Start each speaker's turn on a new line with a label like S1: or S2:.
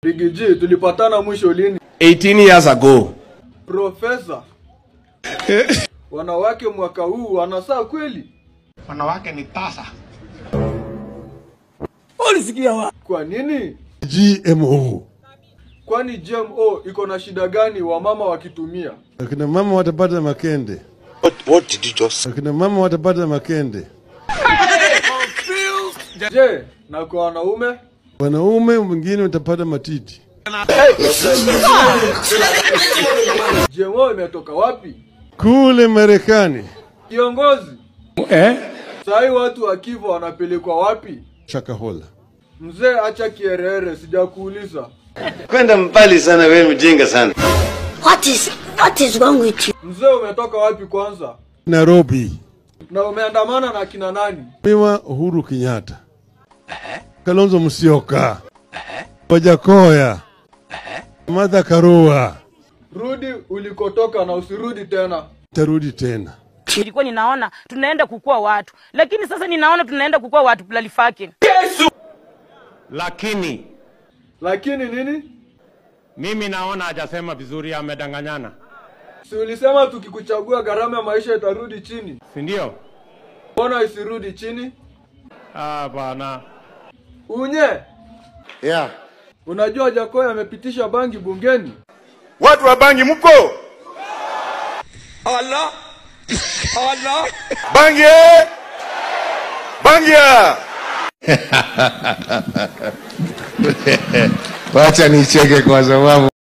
S1: Rigiji, tulipatana mwisho lini?
S2: 18 years ago.
S1: Profesa, wanawake mwaka huu wanasaa kweli?
S3: Wanawake ni tasa.
S1: Kwa nini?
S4: GMO.
S1: Kwani GMO iko na shida gani wamama wakitumia?
S4: Akina mama watapata makende.
S2: What, what did you just
S4: Akina mama watapata makende.
S1: Je, na kwa wanaume?
S4: Wanaume wengine watapata matiti.
S1: GMO imetoka wapi?
S4: Kule Marekani.
S1: Kiongozi,
S2: Eh?
S1: sahi watu wakiva wanapelekwa wapi?
S4: Shakahola.
S1: Mzee, acha kierere, sijakuuliza.
S5: Kwenda mbali sana, wewe mjinga sana.
S6: What is what is wrong with you?
S1: Mzee, umetoka wapi kwanza?
S4: Nairobi.
S1: Na umeandamana na kina nani?
S4: Miwa Uhuru Kenyatta. Kalonzo Musyoka. Wajakoya. Martha Karua.
S1: Rudi ulikotoka na usirudi tena.
S4: Tarudi tena.
S7: nilikuwa ninaona tunaenda kukua watu lakini sasa ninaona tunaenda kukua watu plalifake
S8: lakini
S1: Lakini nini?
S8: mimi naona hajasema vizuri, amedanganyana,
S1: Si ulisema tukikuchagua gharama ya maisha itarudi chini?
S8: si ndio?
S1: Mbona isirudi chini?
S8: Ah, bwana
S1: Unye,
S5: Yeah.
S1: unajua Jakoya amepitisha bangi bungeni?
S2: Watu wa bangi mko? Allah. Allah. Bangi. Bangia.
S9: Wacha nicheke kwa sababu